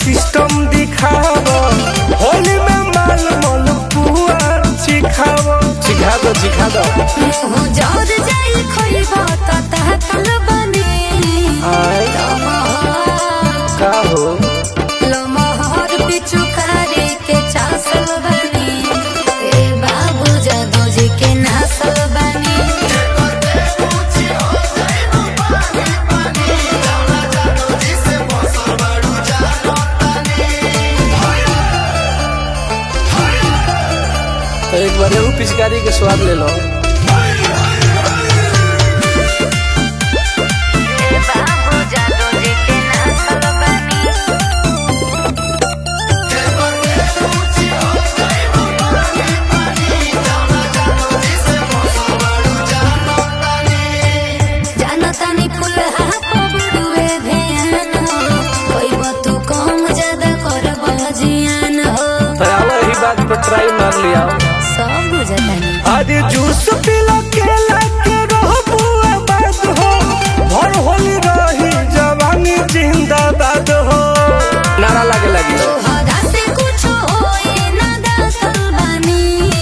system दिखाव होली में माल मल पुआ सिखाव सिखा दो सिखा दो मुँह जर जाई खोइबा त ताकल बने आय का हो लमहर बिचु करे के चासल बने ए बाबू जादो जी के नासल बने तो एक बार एहू पिचकारी के स्वाद ले लो बाबू जादो जी के नासल बने जानतानी फूल हाथ बड़ुए भेन हो कोई तू कम ज्यादा कर बजियान हो तो आओ यही बात पे ट्राई मार लिया सब बुझतानी अरे जूस पिला केला के रहो बुआ बात हो भर होली रही जवानी जिंदाबाद हो नारा लागे लगी तोहरा से कुछ होए ना दातल बानी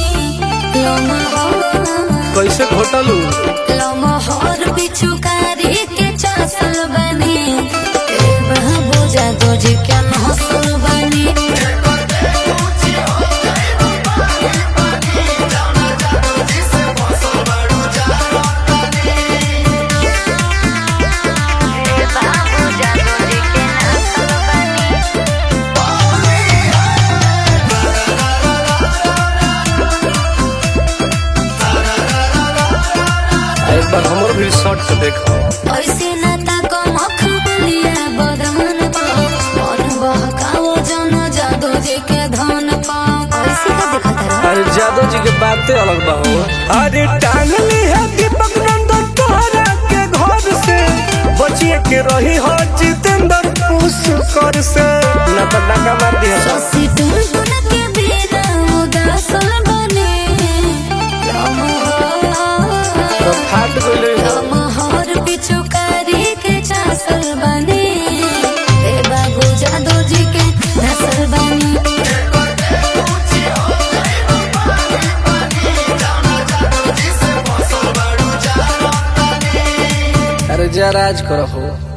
लमहर कैसे घोटलू लमहर बिछुकारी के चासल बनी ए बाबू जादो जी के नसल बनी बाबू जादो जी के नसल बनी एक बार हमरो भी शॉर्ट के देखो ऐसे नाता को मखमलिया बदन पा मन बहकाओ जन जादो जी के धन पा ऐसे का देखा तारा अरे जादव जी के बातें अलग बा हो अरे टांग ली है दीपक नंदन तोहरा के घर से बचिए के रही हो जितेंद्र पुष्कर से न तो डका मार दिया ससी तुम तुन के बिना उदासल बने लमहर तो फाट गइले हो लमहर पिछुकारी के चासल बने ए बाबू जादो जी के नसल बने अरे जा राज करो हो